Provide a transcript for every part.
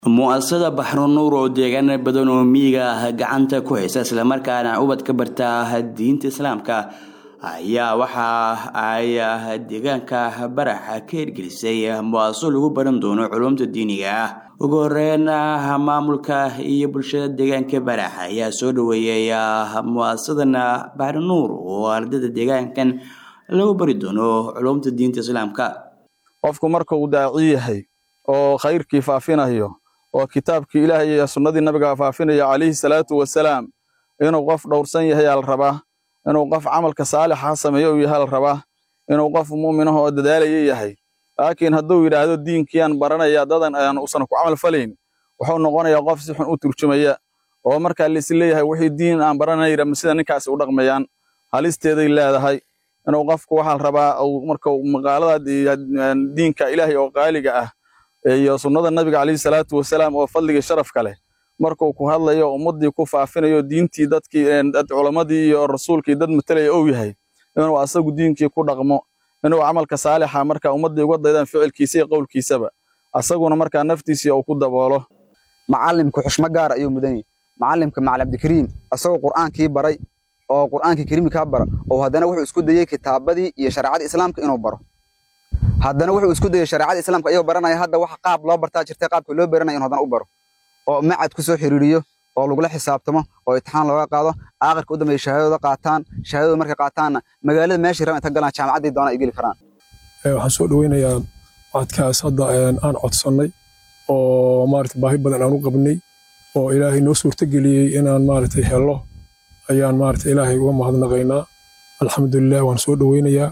mu'asasada baxrunuur oo deegaana badan oo miyiga ah gacanta ku haysa islamarkaana ubad ka barta diinta islaamka ayaa waxa ay deegaanka baraxa ka hirgelisay mu'asaso lagu baran doono culumta diiniga ah ugu horeyn maamulka iyo bulshada deegaanka barax ayaa soo dhaweeyay mu'asasadan baxrunuur oo ardayda deegaankan lagu bari doono culumta diinta islaamka qofku marka uu daaci yahay oo khayrkii faafinayo oo kitaabkii ilaahay iyo sunnadii nabiga faafinaya calayhi salaatu wasalaam inuu qof dhowrsan yahay aa la rabaa inuu qof camalka saalixa sameeyo uu yahay la rabaa inuu qof mu'minaha oo dadaalaya yahay laakiin hadduu yidhaahdo diinkiiyaan baranaya dadan aan usan ku camal falayn wuxuu noqonayaa qof si xun u turjumaya oo markaa lais leeyahay wixii diin aan baranayra sida ninkaasi u dhaqmayaan halisteeday leedahay inuu qofku waxaa la rabaa marka maqaalada diinka ilaahay oo qaaliga ah iyo sunnada nabiga calayhi salaatu wasalaam oo fadligii sharafka leh markuu ku hadlayo ummaddii ku faafinayo diintii dadkii culammadii iyo rasuulkii dad matalaya ou yahay inuu asagu diinkii ku dhaqmo inuu camalka saalixa marka ummaddii uga daydaan ficilkiisa iyo qowlkiisaba asaguna markaa naftiisii uu ku daboolo macalimku xushmo gaar ayuu mudan yahay macalimka macali cabdikariim asagoo qur'aankii baray oo qur'aankii kariimkaa bara oo haddana wuxuu isku dayey kitaabadii iyo shareecada islaamka inuu baro haddana wuxuu isku dayey shareecada islaamka ayuu baranaya hadda waxa qaab loo bartaa jirtay qaabka loo baranaya inuu haddana u baro oo macad ku soo xiriiriyo oo lagula xisaabtamo oo imtixaan looga qaado aakhirka u dambeeya shahaadadooda qaataan shahaadadooda markay qaataanna magaalada meeshii rabaan inta galaan jaamacaddii doona ay geli karaan waxaan soo dhaweynayaa macadkaas hadda aan codsannay oo maarata baahi badan aan u qabnay oo ilaahay noo suurtageliyey inaan maaragtay hello ayaan maarata ilaahay uga mahadnaqaynaa alxamdulilah waan soo dhaweynayaa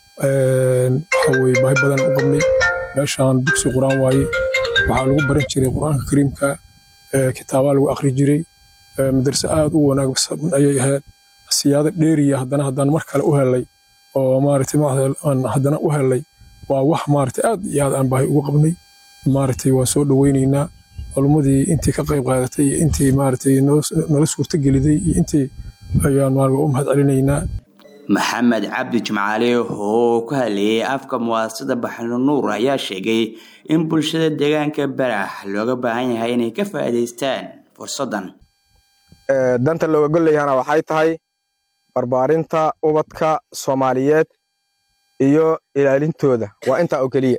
waxa weye baahi badan u qabnay meeshaan dugsi qur'aan waaye waxaa lagu baran jiray qur'aanka kariimka kitaabaa lagu akhri jiray madarse aad u wanaagsan ayay ahayd siyaado dheeriya haddana haddaan mar kale u helay oo maaragtay aan haddana u helay waa wax maaragtay aad iyo aad aan baahi ugu qabnay maaragtay waan soo dhaweynaynaa culummadii intii ka qayb qaadatay iyo intii maaragtay nala suurtageliday iyo intii ayaan maaragtay u mahad celinaynaa maxamed cabdi jimcaale oo ku hadlayay afka mu'asasada baxrunuur ayaa sheegay in bulshada deegaanka barax looga baahan yahay inay ka faa'iidaystaan fursaddan danta looga golayahana waxay tahay barbaarinta ubadka soomaaliyeed iyo ilaalintooda waa intaa oo keliya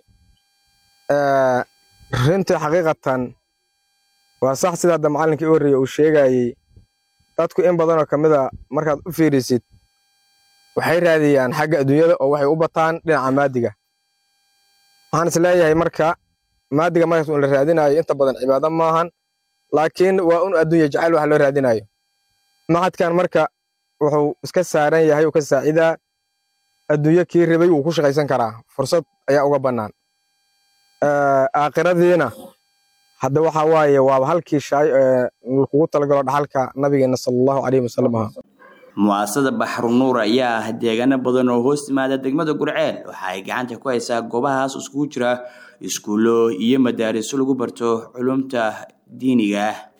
runtii xaqiiqatan waa sax sida hadda macallinkii u horreeye uu sheegayey dadku in badanoo ka mid a markaad u fiirisid waxay raadiyaan xagga adduunyada oo waxay u bataan dhinaca maadiga waxaan is leeyahay marka maadiga markaas un la raadinayo inta badan cibaado maahan laakiin waa un adduunya jacayl wax loo raadinayo maxadkan marka wuxuu iska saaran yahay uu ka saacidaa adduunyo kii ribay wuu ku shaqaysan karaa fursad ayaa uga bannaan aakhiradiina hadda waxaa waaye waaba halkii shaay kugu talagalo dhaxalka nabigeena sala allahu calayhi wasalam ahaa mu'asasada baxrunuur ayaa ah deegaano badan oo hoos yimaada degmada gurceel waxa ay gacanta ku haysaa goobahaas iskugu jira iskuullo iyo madaariso lagu barto culumta diiniga ah